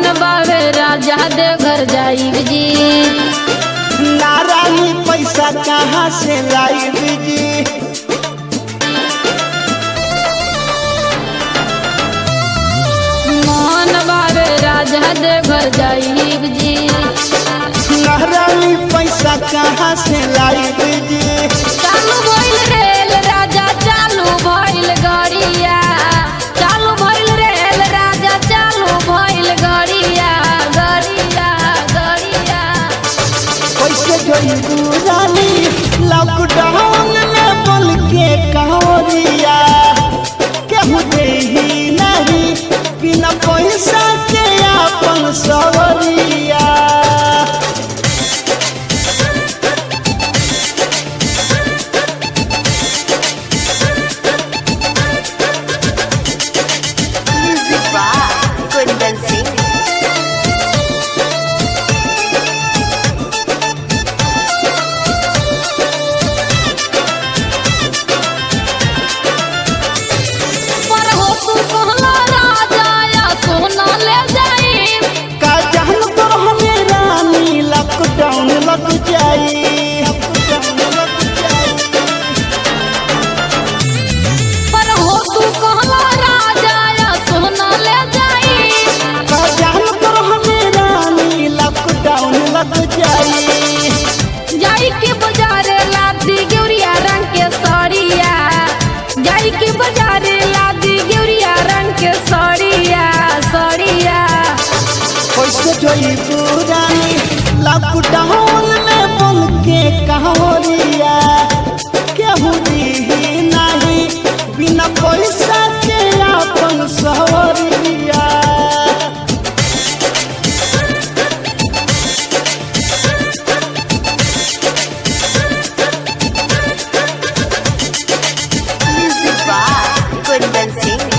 बावे राजा दे घर जाई जी नारायणी पैसा कहाँ से लाई जी मन बावे राजा दे घर जाई जी नारायणी पैसा कहाँ से लाई जी चालू भइल रेल राजा चालू भइल गड़िया चालू भइल रेल राजा चालू भइल गड़िया गड़िया गड़िया कैसे जोई रानी लॉकडाउन में बोल के कहोरिया केहू देही नहीं बिना पैसा के अपन सवरिया Music by Kundan Singh. पर हो तू कहला राजा या सोना ले जाई का जान तो हमें रानी लॉकडाउन लग जाई लॉकडाउन लग जाई पर हो तू कहला राजा या सोना ले जाई का जान तो हमें रानी लॉकडाउन लग जाई जाई के बाजारे लादी गेउरिया रंग के साड़िया जाई के बाजारे लादी गेउरिया रंग के साड़िया साड़िया कैसे जोई पुरानी लॉकडाउन में बोल के कहोरिया केहू दी नहीं बिना पैसा के अपन सवरिया Music by Kundan Singh.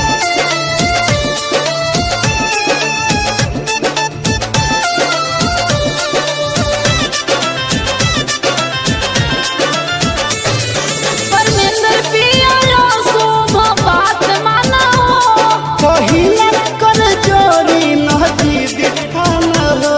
Parmendra पिया लो शोभा बात मानो पहिला कर जोरी नदी दिखान हो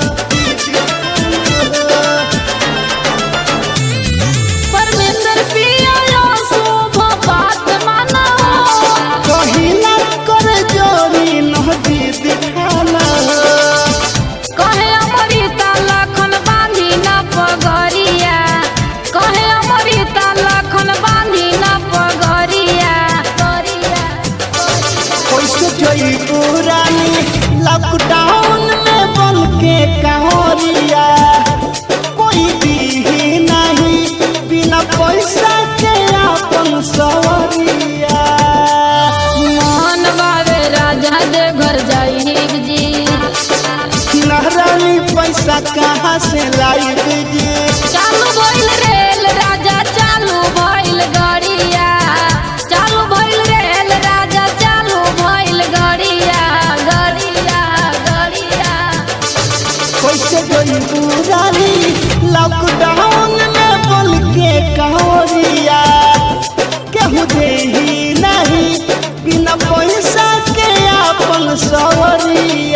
परमेंद्र पिया लो शोभा बात मानो पहिला कर जोरी नदी दिखान हो कहे अमृता लखन बांधी न पगरिया कहे अमृता लखन बांधी न पगरिया गरिया कैसे जोई पुरानी लॉकडाउन में बन के कहोरिया कोई दी नहीं बिना पैसा के अपन सवरिया मन बावे राजा दे घर जाई जी नहरानी पैसा कहाँ से लाई जी चालू भइल रेल राजा चालू भइल गड़िया चालू भइल रेल राजा चालू भइल गड़िया गड़िया गड़िया कैसे जोई पुरानी लॉकडाउन में बोल के कहोरिया केहू देही नहीं बिना पैसा के अपन सवरिया